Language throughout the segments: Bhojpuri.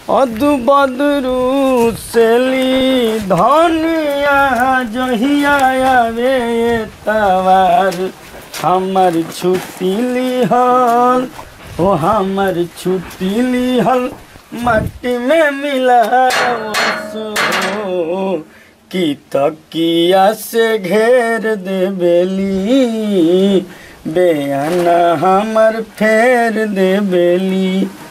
अदु बदरू सेली धनिया जहिया आवे तवार हमर छुट्टी लिहल ओ हमर छुट्टी लिहल मट्टी में मिला की तकिया से घेर देबेली बेअना हमर फेर देबेली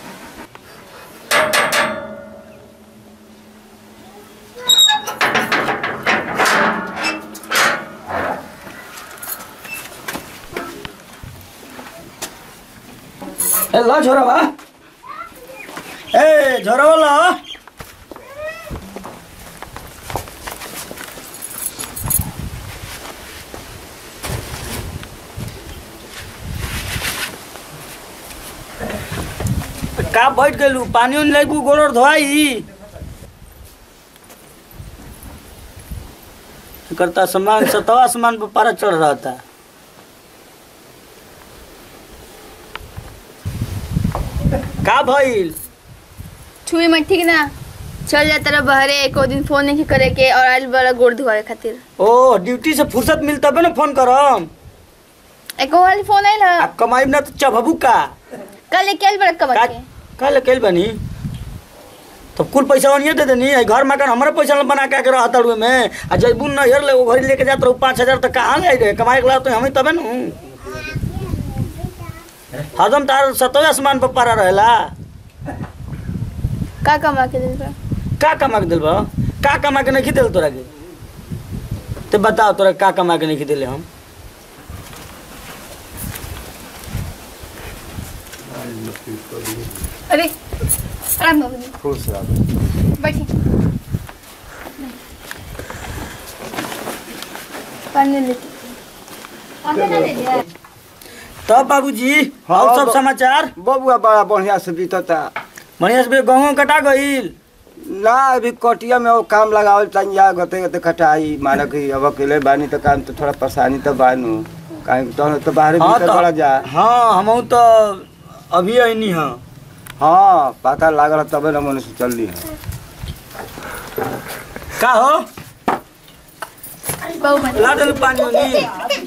ए ल छोरा ए छोरा ल का बैठ गेलू पानी उनी लेबू गोड़ धोआई करता सामान सतवा सामान पर पारा चढ़ रहा था का भइल छुई मत ठीक ना चल जा तेरा बहरे एको दिन फोन नहीं करे के और आइल बड़ा गोड़ धुआवे खातिर ओ ड्यूटी से फुर्सत मिल तबे ना फोन करम एको वाली फोन आइल आ ह कमाई ना तो चबबू का कल लेके आइल बड़ा कमा का के का लेके बनी तब कुल पैसा ओनिए दे देनी आई घर मकान हमारे पैसा में बना के आके रहत रुए में आ जैबू न हेर ले वो घरी लेके जात रहू पाँच हजार तक कहाँ ले रे कमाई के ला तो हमें तबे नु हरदम तार सतवे आसमान पर पारा रहेला का कमा के दिल बा का कमा के दिल बा का कमा के नहीं दिल तोरा के ते बताओ तोरा का कमा के नहीं दिले हम अरे आराम बाबूजी खुश रह बैठी पानी लेती पानी ना दे दिया तब बाबूजी हाँ, और सब बा- समाचार बबुआ बड़ा बढ़िया से बीतता बढ़िया से गहूँ कटा गईल ना अभी कटिया में वो काम लगावल तनिया गते गते खटाई माना कि अब अकेले बानी तो काम तो थोड़ा परेशानी तो बानू काहे कि तो, तो बाहर हाँ भीतर बड़ा जा हाँ हम तो अभी आईनी हाँ हाँ पता लागल तबे न मन से चल ली है का हो बहु मत ला दे पानी वाली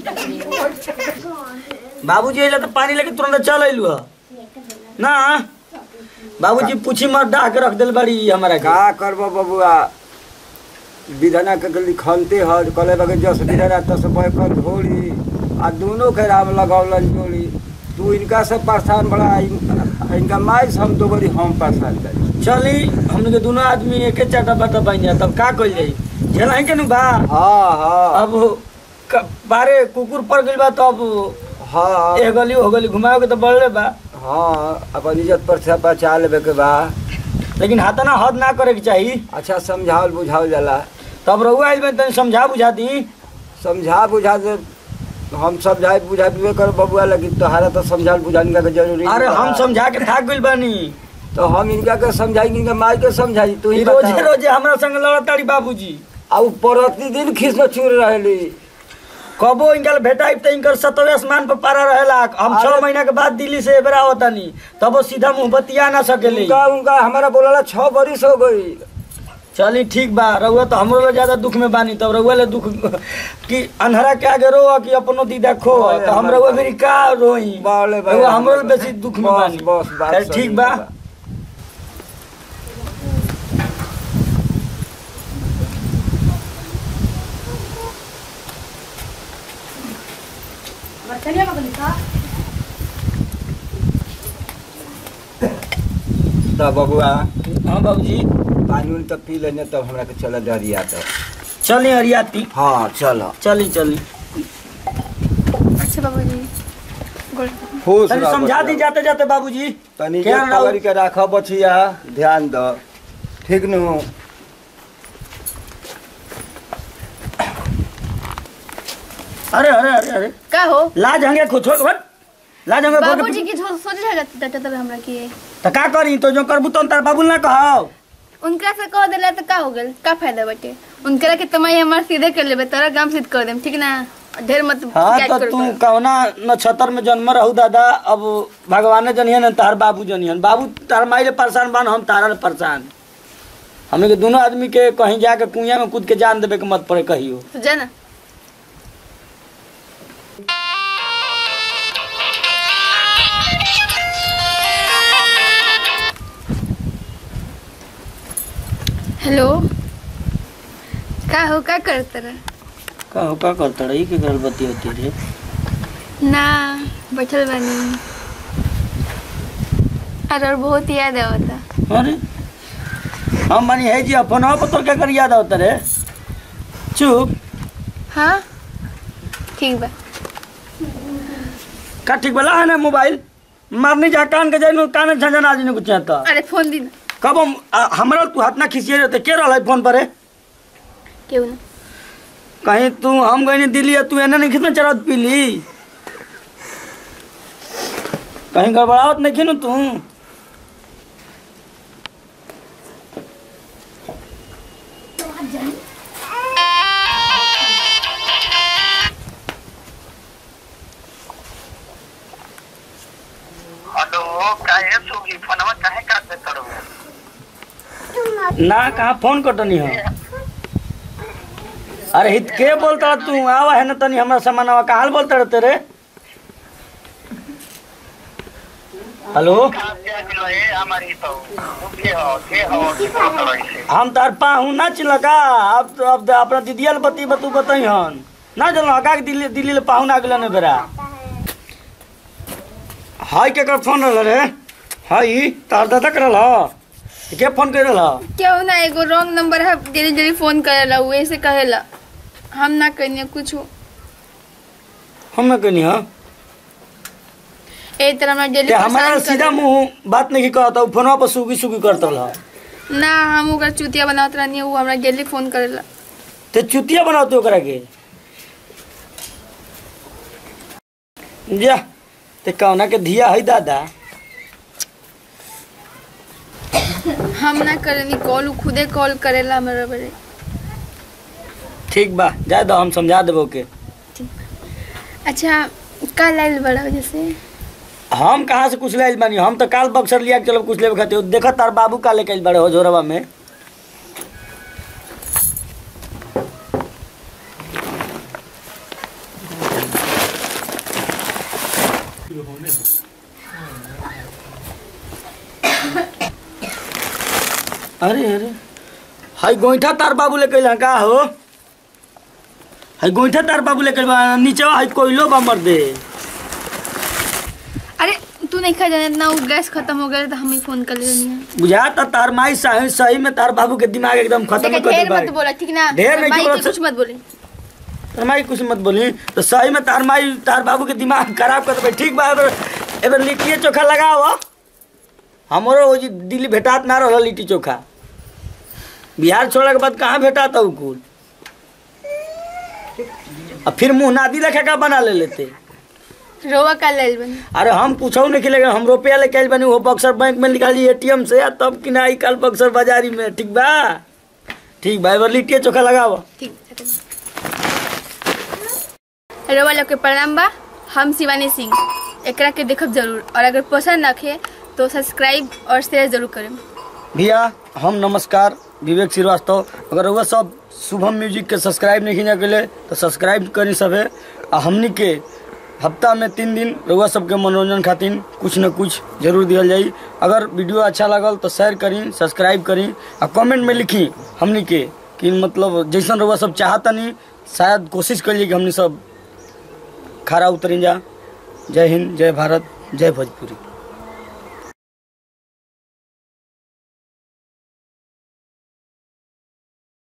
बाबूजी अइला तो पानी लेके तुरंत चल अइलू ह ना बाबूजी पूछी मत डाह के रख दिल बड़ी हमारा का का करबो बबुआ विधना के गली खनते ह कले बगे जस विधना तस बैकन धोड़ी आ दोनों के राम लगौलन जोड़ी तू इनका से परेशान बड़ा इन- इनका माई से हम दो बड़ी हम परेशान करी चली हमने के दोनों आदमी एके चाटा बाटा बन जाए तब का कइल जाई झेला के नु बा हाँ हाँ अब क- बारे कुकुर पड़ गइल बा तो अब हाँ ए गली हो गली घुमाओ के तो बढ़ले बा हाँ अपन इज्जत पर से बचा लेबे के बा लेकिन हाथ ना हद ना करे के चाहिए अच्छा समझावल बुझावल जाला तब रहुआ आइल में तनी समझा बुझा दी समझा बुझा दे हम समझाए बुझा दिए कर बबुआ लगी तोहारा तो समझाल बुझाने का जरूरी अरे बा। हम समझा के थाक गइल बानी तो हम इनका के समझाएंगे इनका माई के समझाई तू ई ही रोजे बता रोजे हमरा संग लड़ताड़ी बाबूजी अब प्रतिदिन खींच में चूर रहली कबो इनका भेटाई त इनकर सतवे आसमान पर पारा रहेला हम छह अरे- महीना के बाद दिल्ली से एबरा होतानी तब वो सीधा मुंह बतिया ना सकेले उनका उनका हमारा बोला छह बरिस हो गई चली ठीक बा रहुआ तो हमरो ले ज्यादा दुख में बानी तब रहुआ ले दुख कि अनहरा के आगे रो कि अपनो दीदा खो अरे तो हम हमारे रहुआ बारे- मेरी का रोई बाले बाले रहुआ हमरो ले हमारे- बेसी दुख में बस, बानी बस, बात चल सही ठीक बा बा। तो बबुआ हाँ बाबूजी पानी उनी तो पी लेने तब हमरा के चल डरिया तो चली हरियाती हाँ चलो चली चली अच्छा बाबूजी गोड़ खुश तनी रह समझा दी बचिया। जाते जाते बाबूजी तनी क्या जे रहो? पकड़ के राखो बचिया ध्यान दो ठीक नु अरे अरे अरे अरे का हो लाज हंगे को छोड़ बट लाज हंगे को बाबूजी की सो- सोचे है जाते तब हमरा की तो का करी तो जो करबू तो तार बाबू ना कहो उनकरा से कह देला तो का हो गेल का फायदा बाटे उनकरा के तमाई हमार सीधे कर लेबे तोरा गांव सीध कर देम ठीक ना ढेर मत हाँ शिकायत तो करो तू करो। कौना नक्षत्र में जन्म रहू दादा अब भगवाने जनियन तार बाबू जनियन बाबू तार माई ले परेशान बान हम तारा ले परेशान हमें के दोनों आदमी के कहीं जाके कुइया में कूद के जान देवे के मत पड़े कहियो तो जा ना हेलो का हो का करत रहा का हो का करता रही के गल बती होती रे ना बैठल बानी अरे और बहुत याद आवता अरे हम मानी है जी अपन पत्थर के कर याद आवता रे चुप हाँ ठीक बा का ठीक बला है ना मोबाइल मारनी जा कान के जाइनो कान झंझन आज कुछ आता अरे फोन दी ना कब हम आ, हमरा तू हाथ ना खींचिए रहते के रहल फोन पर है क्यों ना कहीं तू हम गई दिल्ली है, तू एने नहीं खींचना चरत पीली कहीं गड़बड़ावत नहीं खींचू तू हेलो काहे सुगी फोनवा काहे काट देत रहो ना कहाँ फोन कटनी हो अरे हित के बोलता रह तू आवा है ना तनी हमरा सामान आवा कहाँ बोलता रहते रे हेलो कहाँ से आगिल है हमारी तो के हो के हो के हो ऐसे हम तार पाहू ना चिलका अब तो अब अपना दीदिया ले बती बतू बताई हन ना चलो हका के दिल्ली दिल्ली ले पाहू ना गेल ने बेरा हाय के कर फोन रहल रे हाय तार दादा करल ह के फोन कर रहल क्यों ना एगो रॉन्ग नंबर है जल्दी जल्दी फोन करेला वो ऐसे कहेला हम ना करिए कुछ हम ना कहनी हां ए तरह हमरा जल्दी ते हमारा परेशान सीधा करेला। मुंह बात नहीं कहता उ फोनवा पर सुगी सुगी करत रह ना हम ओकर चुतिया बनावत रहनी वो हमरा जल्दी फोन करेला ते चुतिया बनाते ओकरा के जा ते कौना के धिया है दादा हम ना करेनी कॉल उ खुदे कॉल करेला हमरा बड़े ठीक बा जा दो हम समझा देबो के अच्छा का लाइल बड़ा जैसे हम कहाँ से कुछ ले बानी हम तो काल बक्सर लिया के चलो कुछ लेवे खातिर देखा तार बाबू का लेके आइल बड़े हो जोरवा में अरे अरे हाई गोईठा तार बाबू लेके अइला का हो हाई गोईठा तार बाबू लेके अइल बा नीचे हाई कोइलो बा मर दे अरे तू नहीं खा जाने इतना वो गैस खत्म हो गया तो हम ही फोन कर लेनी बुझाता तार माई सही सही में तार बाबू के दिमाग एकदम खत्म देखा कर ढेर दे मत बोला ठीक ना ढेर नहीं माई बोला, के कुछ मत बोले तार माई कुछ मत बोली तो सही में तार माई तार बाबू के दिमाग खराब कर दे ठीक बा एबर एबर लिट्टी चोखा लगाओ हमरो वो जी दिल्ली भेटात ना रहो लिट्टी चोखा बिहार छोड़े के बाद कहाँ भेटाता उ कुल अब फिर मुंह नादी लेखे का बना ले लेते रोवा का लाइल बनी अरे हम पूछो नहीं कि हम रुपया लेके आइल बनी वो बक्सर बैंक में निकाली एटीएम से आ तब कि ना कल बक्सर बाजारी में ठीक बा ठीक बा एबर लिट्टी चोखा लगाओ ठीक है रोवा लोग के प्रणाम बा हम शिवानी सिंह एकरा के देखब जरूर और अगर पसंद रखे तो सब्सक्राइब और शेयर जरूर करें भैया हम नमस्कार विवेक श्रीवास्तव अगर वह सब शुभम म्यूजिक के सब्सक्राइब नहीं किया गेले तो सब्सक्राइब करी सबे आ हमनी के हफ्ता में तीन दिन रउआ सबके मनोरंजन खातिर कुछ न कुछ जरूर दिया जाई अगर वीडियो अच्छा लगल तो शेयर करी सब्सक्राइब करी आ कमेंट में लिखी हमनी के कि मतलब जैसन रउआ सब चाहतनी शायद कोशिश करिए कि हमनी सब खरा उतरी जा जय हिंद जय भारत जय भोजपुरी